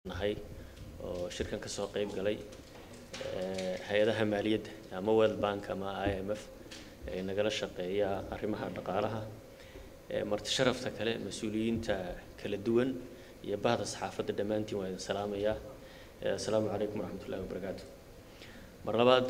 nahay oo shirkan ka soo qayb galay hay-adaha maaliyadda ama world bank ama i m f ee nagala shaqeeya arrimaha dhaqaalaha marti sharafta kale mas-uuliyiinta kala duwan iyo bahda saxaafadda dhammaantiin waa idin salaamayaa assalaamu calaykum waraxmat ullahi wabarakaatu mar labaad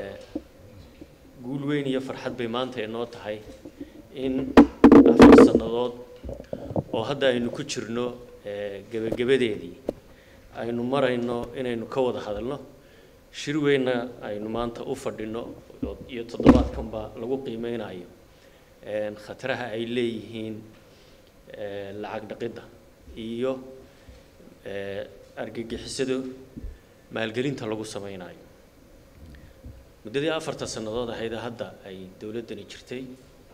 guul weyn iyo farxad bay maanta inoo tahay in afar sannadood oo hadda aynu ku jirno gebagabadeedii aynu marayno inaynu ka wada hadalno shir weynna aynu maanta u fadhino iyo toddobaadkanba lagu qiimeynayo khataraha ay leeyihiin lacag dhaqidda iyo argagixisada maalgelinta lagu sameynayo muddadii afartan sannadood ahayd hadda ay dowladdani jirtay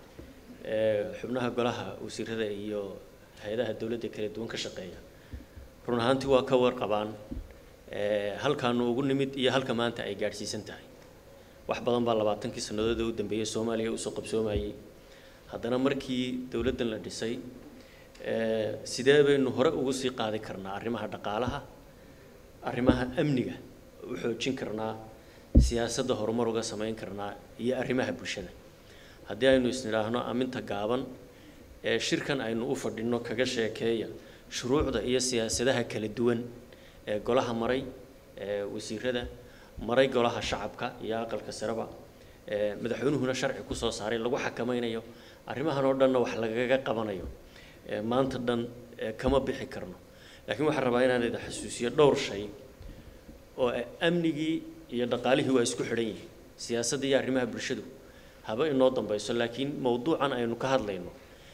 xubnaha golaha wasiirada iyo hay-adaha dowladda kala duwan ka shaqeeya run ahaantii waa ka warqabaan halkaanu ugu nimid iyo halka maanta ay gaadhsiisan tahay wax badan baa labaatankii sannadood ee u dambeeyey soomaaliya usoo qabsoomayey haddana markii dowladdan la dhisay sidee baynu hore ugu sii qaadi karnaa arrimaha dhaqaalaha arrimaha amniga u xoojin karnaa siyaasadda horumar uga samayn karnaa iyo arrimaha bulshada haddii aynu isnidhaahno aminta gaaban ee shirkan aynu u fadhino kaga sheekeeya shuruucda iyo siyaasadaha kala duwan ee golaha maray ee wasiirada maray golaha shacabka iyo aqalka sareba madaxweynuhuna sharci kusoo saaray lagu xakameynayo arrimahan oo dhanna wax lagaga qabanayo maanta dhan kama bixi karno laakiin waxaan rabaa inaan idin xasuusiyo dhowr shay oo amnigii iyo dhaqaalihii waa isku xidhan yihiin siyaasadda iyo arrimaha bulshadu haba inoo dambayso laakiin mowduucan aynu ka hadlayno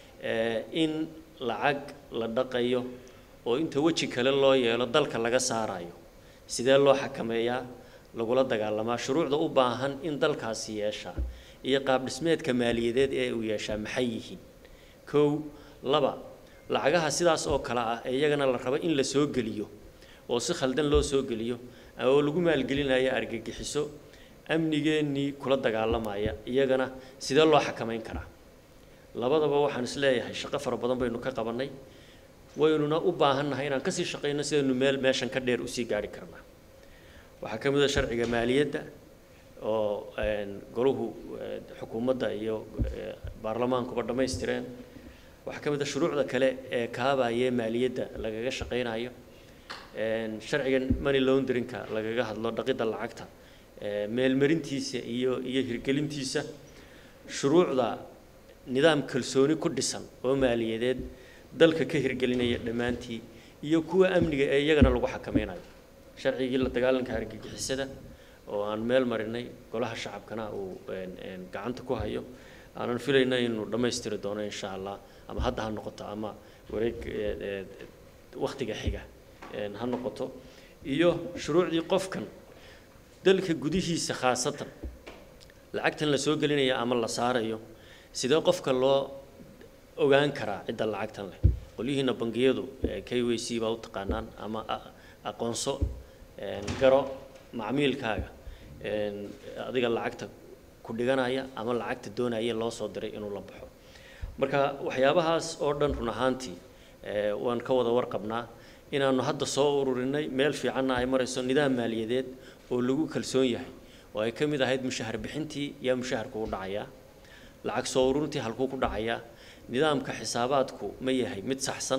in lacag la dhaqayo oo inta weji kale loo yeelo dalka laga saarayo sidee loo xakameeyaa lagula dagaalamaa shuruucda u baahan in dalkaasi yeeshaa iyo qaab dhismeedka maaliyadeed ee uu yeeshaa maxay yihiin kow laba lacagaha sidaas oo kale ah ee iyagana la rabo in la soo geliyo oo si khaldan loo soo geliyo oo lagu maalgelinayo argagixiso amnigeennii kula dagaalamaya iyagana sidee loo xakameyn karaa labadaba waxaan is leeyahay shaqo fara badan baynu ka qabannay waynuna u baahannahay inaan kasii shaqayno sidaynu meel meeshan ka dheer usii gaari karnaa waxaa ka mid a sharciga maaliyadda oo golahu xukuumadda iyo baarlamaankuba dhammaystireen waxaa ka mid a shuruucda kale ee kaabaye maaliyadda lagaga shaqaynayo sharcigan money launderinka lagaga hadlo dhaqidda lacagta meelmarintiisa iyo iyo hirgelintiisa shuruucda nidaam kalsooni ku dhisan oo maaliyadeed dalka ka hirgelinaya dhammaantii iyo kuwa amniga ee iyagana lagu xakameynayo sharcigii la dagaalanka argagixisada oo aan meel marinay golaha shacabkana uu gacanta ku hayo aanan filayna inuu dhammaystiri doono insha allah ama hadda ha noqoto ama wareeg waktiga xiga ha noqoto iyo shuruucdii qofkan dalka gudihiisa khaasatan lacagtan la soo gelinaya ama la saarayo sidee qofka loo ogaan karaa cidda lacagtan leh qolyihiina bangiyadu k w c baa u taqaanaan ama aqoonso garo macmiilkaaga adiga lacagta ku dhiganaya ama lacagta doonaya loo soo diray inuu la baxo marka waxyaabahaas oo dhan run ahaantii waan ka wada warqabnaa inaanu hadda soo ururinay meel fiicanna ay marayso nidaam maaliyadeed oo lagu kalsoon yahay oo ay ka mid ahayd mushahar bixintii yaa mushaharku u dhacayaa lacag soo ururintii halkuu ku dhacayaa nidaamka xisaabaadku ma yahay mid saxsan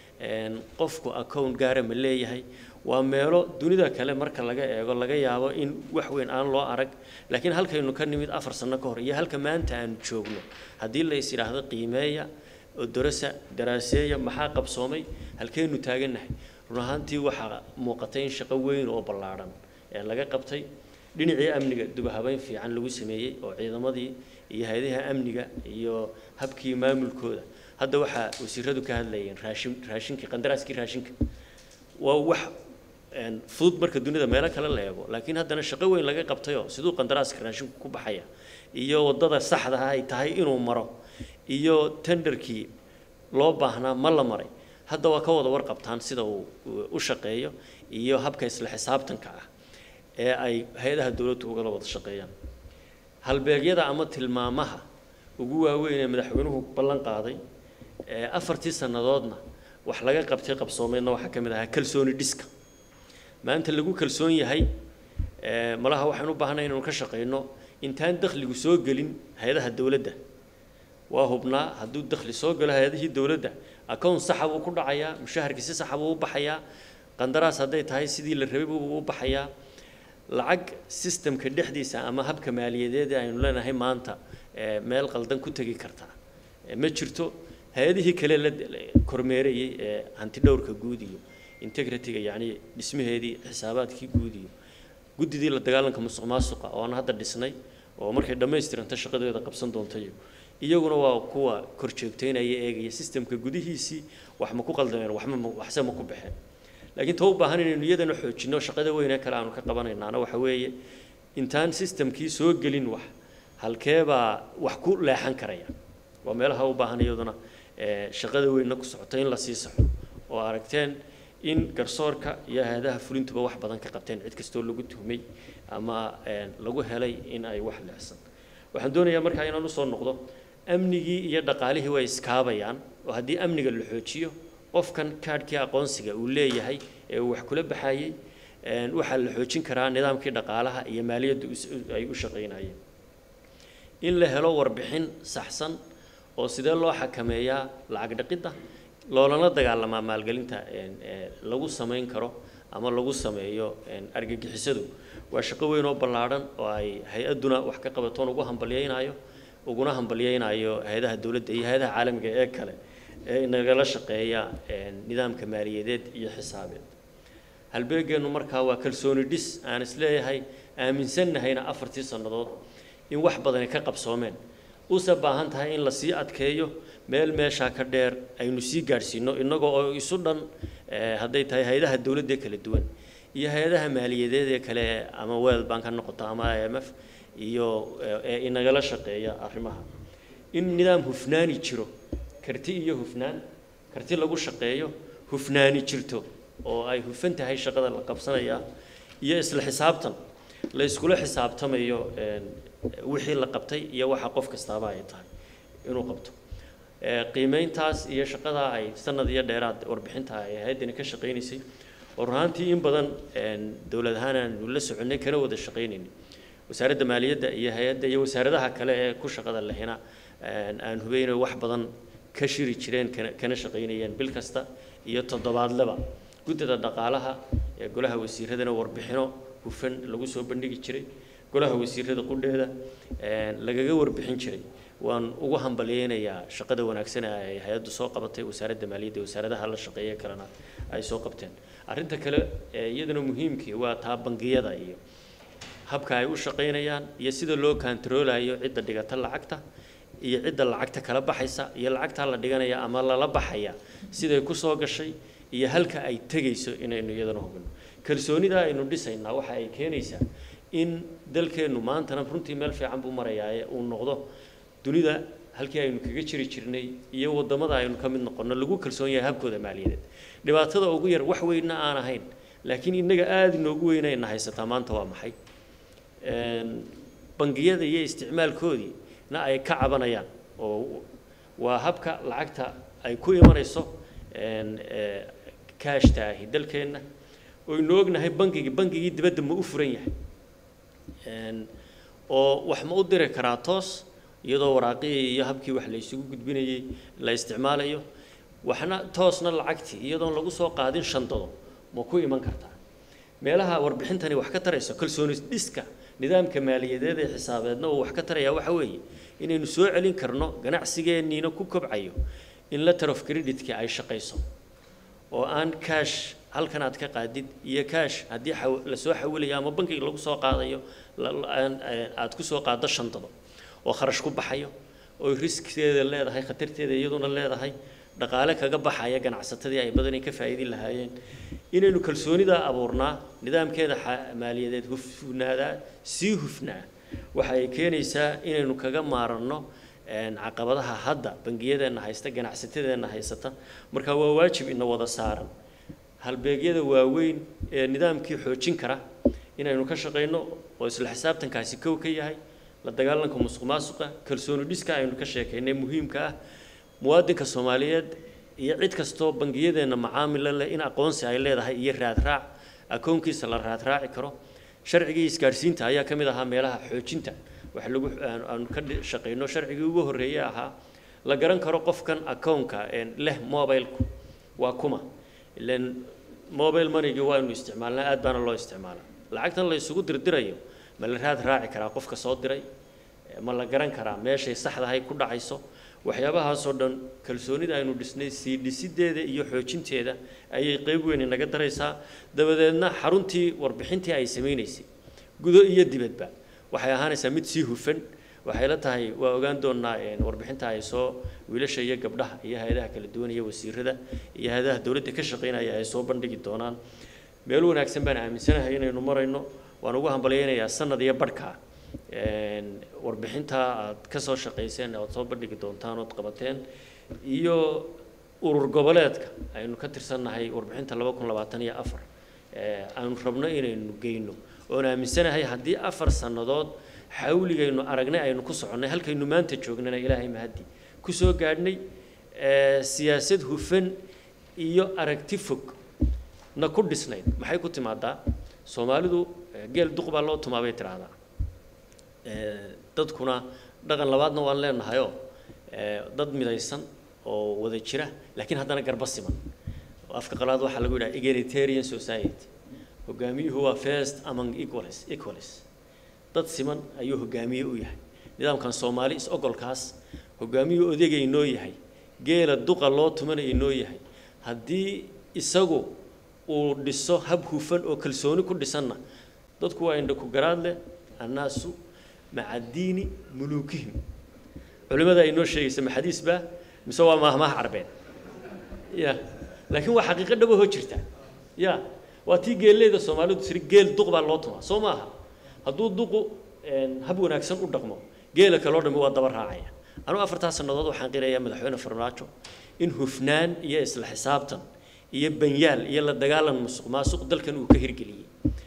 qofku account gaara ma leeyahay waa meelo dunida kale marka laga eego laga yaabo in wax weyn aan loo arag laakiin halkaynu ka nimid afar sano ka hor iyo halka maanta aanu joogno haddii la is yidhaahdo qiimeeya oo darasa daraaseeya maxaa qabsoomay halkaynu taagannahay run ahaantii waxaa muuqatay in shaqo weyn oo ballaadhan ee laga qabtay dhinacii amniga dubahabeyn fiican lagu sameeyey oo ciidamadii iyo hay-adaha amniga iyo habkii maamulkooda hadda waxaa wasiiradu ka hadlayeen raashin raashinkii qandaraaskii raashinka waa wax fudud marka dunida meelo kale la eego laakiin haddana shaqo weyn laga qabtayoo siduu qandaraaska raashinku ku baxaya iyo waddada saxda ay tahay inuu maro iyo tenderkii loo baahnaa ma la maray hadda waa ka wada warqabtaan sida uu u shaqeeyo iyo habka isla xisaabtanka ah ee ay hay-adaha dowladdu ugala wada shaqeeyaan halbeegyada ama tilmaamaha ugu waaweyn ee madaxweynuhu ballan qaaday afartii sannadoodna wax laga qabtay qabsoomeydna waxaa ka mid ahaa kalsooni dhiska maanta lagu kalsoon yahay malaha waxaan u baahnay inaynu ka shaqayno intaan dakhligu soo gelin hay-adaha dowladda waa hubnaa hadduu dakhli soo galo hay-adihii dowladda account saxa buu ku dhacayaa mushaharkii si saxa buu u baxayaa qandaraas hadday tahay sidii la rabay buu u baxayaa lacag systemka dhexdiisa ama habka maaliyadeed ee aynu leenahay maanta meel qaldan ku tegi kartaa ma jirto hay-adihii kale la kormeerayay ee hanti dhowrka guud iyo integrity-ga yacni dhismaheedii xisaabaadkii guud iyo guddidii la dagaalanka musuq maasuqa oo aan hadda dhisnay oo markay dhammaystiranta shaqadeeda qabsan doontayo iyaguna waa kuwa kor joogteynaya eegaya systemka gudihiisii wax ma ku qaldameen waxma waxse ma ku baxeen laakiin ta u baahan inaynu iyadana xoojinno shaqada weynee kale aanu ka qabanaynaana waxa weeye intaan systemkii soo gelin wax halkeebaa wax ku leexan karaya waa meelaha u baahan iyaduna shaqada weynna ku socota in la sii saxo oo aragteen in garsoorka iyo hay-adaha fulintuba wax badan ka qabteen cid kastoo lagu tuhmay ama lagu helay in ay wax leexsan waxaan doonayaa markaa inaan usoo noqdo amnigii iyo dhaqaalihii way iskaabayaan oo haddii amniga la xoojiyo qofkan kaadhkii aqoonsiga uu leeyahay ee uu wax kula baxayey waxaa la xoojin karaa nidaamkii dhaqaalaha iyo maaliyadda ay u shaqaynayeen in la helo warbixin saxsan oo sidee loo xakameeyaa lacag dhaqidda loolana dagaalamaa maalgelinta lagu samayn karo ama lagu sameeyo argagixisadu waa shaqo weyn oo ballaadhan oo ay hay-adduna wax ka qabatoon ugu hambalyaynayo uguna hambalyaynayo hay-adaha dowladda iyo hay-adaha caalamiga ee kale ee inagala shaqeeya nidaamka maaliyadeed iyo xisaabeed halbeegeennu markaa waa kalsooni dhis aan isleeyahay aaminsannahayna afartii sannadood in wax badani ka qabsoomeen use baahan tahay in lasii adkeeyo meel meeshaa ka dheer aynu sii gaadhsiino innagoo oo isu dhan hadday tahay hay-adaha dowladda kala duwan iyo hay-adaha maaliyadeed ee kale ama world bank ha noqoto ama i m f iyo ee inagala shaqeeya arrimaha in nidaam hufnaani jiro karti iyo hufnaan karti lagu shaqeeyo hufnaani jirto oo ay hufan tahay shaqada la qabsanaya iyo isla xisaabtan la iskula xisaabtamayo wixii la qabtay iyo waxa qof kastaaba ay tahay inuu qabto qiimeyntaas iyo shaqadaa ay sanad iyo dheeraad warbixinta ay hay-addani ka shaqaynaysay oo runaantii in badan dowlad ahaan aanu la soconay kana wada shaqaynaynin wasaaradda maaliyadda iyo hay-adda iyo wasaaradaha kale ee ku shaqada lehina aan hubeynay wax badan ka shiri jireen kana kana shaqaynayeen bil kasta iyo toddobaadleba guddida dhaqaalaha ee golaha wasiiradana warbixino hufan lagu soo bandhigi jiray golaha wasiirada qudheeda lagaga warbixin jiray waan ugu hambalyeynayaa shaqada wanaagsan ee ay hay-addu soo qabatay wasaaradda maaliyadda iyo wasaaradaha la shaqeeya kalena ay soo qabteen arrinta kale ee iyadana muhiimkii waa taa bangiyada iyo habka ay u shaqaynayaan iyo sida loo kantaroolayo cidda dhigata lacagta iyo cidda lacagta kala baxaysa iyo lacagtaa la dhiganaya ama lala baxaya siday ku soo gashay iyo halka ay tegayso inaynu iyadana hubino kalsoonida aynu dhisaynaa waxa ay keenaysaa in dalkeennu maantana runtii meel fiican buu marayaaye uu noqdo dunida halkii aynu kaga jiri jirnay iyo waddamada aynu ka mid noqonno lagu kalsoon yahay habkooda maaliyadeed dhibaatada ugu yar wax weynna aan ahayn laakiin innaga aada inoogu weynayna haysataa maanta waa maxay bangiyada iyo isticmaalkoodii na ay ka cabanayaan oo waa habka lacagta ay ku imanayso kaashta ahi dalkeenna oynu ognahay bangigii bangigii dibadda ma u furan yahay oo wax ma u diri karaa toos iyadoo waraaqihii iyo habkii wax la isugu gudbinayay la isticmaalayo waxna toosna lacagtii iyadoon lagu soo qaadin shandado ma ku iman kartaa meelaha warbixintani wax ka tarayso kalsooni dhiska nidaamka maaliyadeed ee xisaabeedna uu wax ka tarayaa waxa weeye inaynu soo celin karno ganacsigeenniina ku kobcayo in letter of credit-ki ay shaqayso oo aan cash halkan aad ka qaadid iyo cash haddii la soo xawilayo ama bankiga lagu soo qaadayo aad ku soo qaaddo shandado oo kharash ku baxayo oo riskteeda leedahay khatarteeda iyaduna leedahay dhaqaale kaga baxaya ganacsatadii ay badanay ka faa'iidi lahaayeen inaynu kalsoonidaa abuurnaa nidaamkeeda maaliyadeed hufnaadaa sii hufnaa waxa ay keenaysaa inaynu kaga maaranno caqabadaha hadda bangiyadeenna haysta ganacsatadeenna haysata marka waa waajib ina wada saaran halbeegyada waaweyn ee nidaamkii xoojin kara inaynu ka shaqayno oo isla xisaabtankaasi kow ka yahay la dagaalanka musuq maasuqa kalsooni dhiska aynu ka sheekaynay muhiimka ah muwaadinka soomaaliyeed iyo cid kastoo bangiyadeenna macaamila leh in aqoonsi ay leedahay iyo raadraac akoonkiisa la raadraaci karo sharcigii isgaadhsiinta ayaa ka mid ahaa meelaha xoojinta wax lagu aanu ka shaqayno sharcigii ugu horreeyey ahaa la garan karo qofkan akoonka leh mobilku waa kuma ilan mobile moneygii waaynu isticmaalnaa aad baana loo isticmaalaa lacagtan la isugu dirdirayo ma la raad raaci karaa qofka soo diray ma la garan karaa meeshay saxdahay ku dhacayso waxyaabahaasoo dhan kalsoonida aynu dhisnay sii dhisideeda iyo xoojinteeda ayay qeyb weyn inaga daraysaa dabadeedna xaruntii warbixintii ay samaynaysay gudo iyo dibadba waxay ahaanaysaa mid sii hufan waxay la tahay waa ogaan doonaa warbixinta ay soo wiilasha iyo gabdhaha iyo hay-adaha kala duwan iyo wasiirada iyo hay-adaha dowladda ka shaqaynaya ay soo bandhigi doonaan meel wanaagsan baan aaminsanahay inaynu marayno waan ugu hambalyaynayaa sanad iyo badhkaa warbixinta aad ka soo shaqayseen oad soo bandhigi doontaan ood qabateen iyo urur goboleedka aynu ka tirsannahay warbixinta laba kun labaatan iyo afar aanu rabno inaynu geyno oon aaminsanahay haddii afar sannadood xawligaynu aragnay aynu ku soconnay halkaynu maanta joognana ilaahay mahaddi ku soo gaadhnay siyaasad hufan iyo aragti fog na ku dhisnayd maxay ku timaadaa soomaalidu geel duq baa loo tumaa bay tidhaahdaa dadkuna dhaqan labaadna waan leenahayoo dad midaysan oo wada jira laakiin haddana garba siman afka qalaad waxaa lagu yidhaha egalitarian society hogaamiyuhu waa first among equals equals dad siman ayuu hogaamiye u yahay nidaamkan soomaali is-ogolkaas hogaamiyuu odegay noo yahay geela duqa loo tumanaya noo yahay haddii isagu uu dhiso hab hufan oo kalsooni ku dhisanna dadku waa indha ku garaad leh annaasu maca diini muluukihim culimada ay noo sheegaysa ma xadiis baa mise waa maahmaah carbeed ya laakiin waa xaqiiqo dhabahoo jirta ya waa tii geelleeda soomaalidu tiri geel duq baa loo tumaa soo maaha hadduu duqu hab wanaagsan u dhaqmo geela kaloo dhami waa daba raacaya anugu afartaa sannadood waxaan qirayaa madaxweyne farmaajo in hufnaan iyo isla xisaabtan iyo banyaal iyo la dagaalan musuq maasuq dalkan uu ka hirgeliyey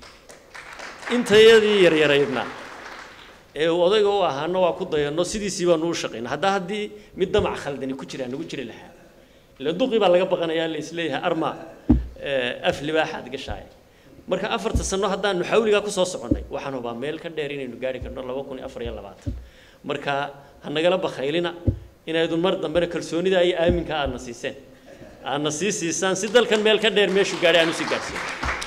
intayadii yaryaraydna ee uu odayga u ahaano waa ku dayanno sidiisii baanu u shaqayna haddaa haddii mid damac khaldani ku jiraa nagu jiri lahaa ila duqii baa laga baqanayaa la isleeyahay arma af libaaxaad gashaaya marka afarta sano haddaanu xawligaa kusoo soconnay waxaan hubaa meel ka dheer inaynu gaari karno laba kun iyo afar iyo labaatan marka ha nagala bakhaylina inaydun mar dambena kalsoonida iyo aaminka aadna siiseen aadna sii siisaan si dalkan meel ka dheer meeshuu gaadhay aan usii gaadhsiin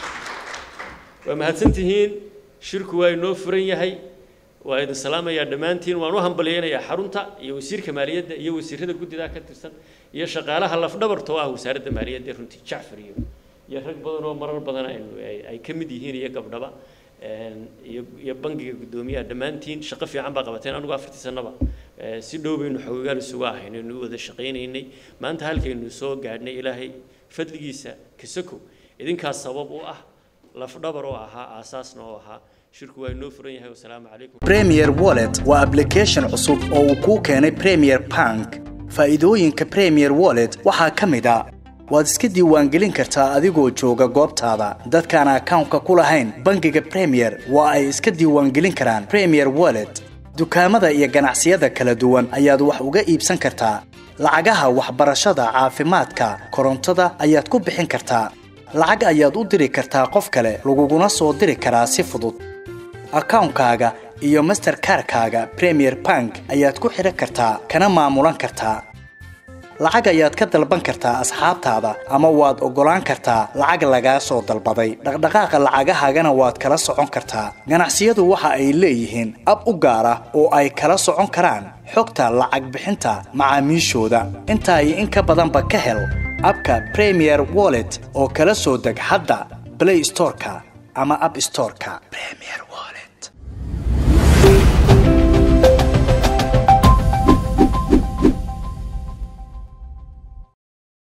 waa mahadsantihiin shirku waa inoo furan yahay waa idin salaamayaa dhammaantiin waan u hambalyaynayaa xarunta iyo wasiirka maaliyadda iyo wasiirada guddidaa ka tirsan iyo shaqaalaha lafdhabarta oo ah wasaaradda maaliyadda runtii jacfar iyo iyo rag badan oo marar badan aynu ay ka mid yihiin iyo gabdhaba iyo iyo bangiga guddoomiyaha dhammaantiin shaqo fiican baa qabateen anigu afartii sanaba si dhow baynu xoogaal isugu ahayn aynu u wada shaqaynaynay maanta halkaynu soo gaadhnay ilaahay fadligiisa kasako idinkaas sabab u ah lafdhabar oo ahaa aasaasna oo ahaa shirku waa inoo furan yahay wasalaamu calaykum premier wallet waa application cusub oo uu kuu keenay premier bank faa'iidooyinka premier wallet waxaa ka mid a waad iska diiwaangelin kartaa adigoo jooga goobtaada dadkaan akawnka ku lahayn bangiga premier waa ay iska diiwaangelin karaan premier wallet dukaamada iyo ganacsiyada kala duwan ayaad wax uga iibsan kartaa lacagaha waxbarashada caafimaadka korontada ayaad ku bixin kartaa lacag ayaad u diri kartaa qof kale laguguna soo diri karaa si fudud akawnkaaga iyo masterkarkaaga premier bank ayaad ku xidhan kartaa kana maamulan kartaa lacag ayaad ka dalban kartaa asxaabtaada ama waad oggolaan kartaa lacag lagaa soo dalbaday dhaqdhaqaaqa lacagahaagana waad kala socon kartaa ganacsiyadu waxa ay leeyihiin ab u gaar ah oo ay kala socon karaan xogta lacag bixinta macaamiishooda intaa iyo in ka badanba ka hel abka premier wallet oo kala soo deg hadda blay storeka ama ab storeka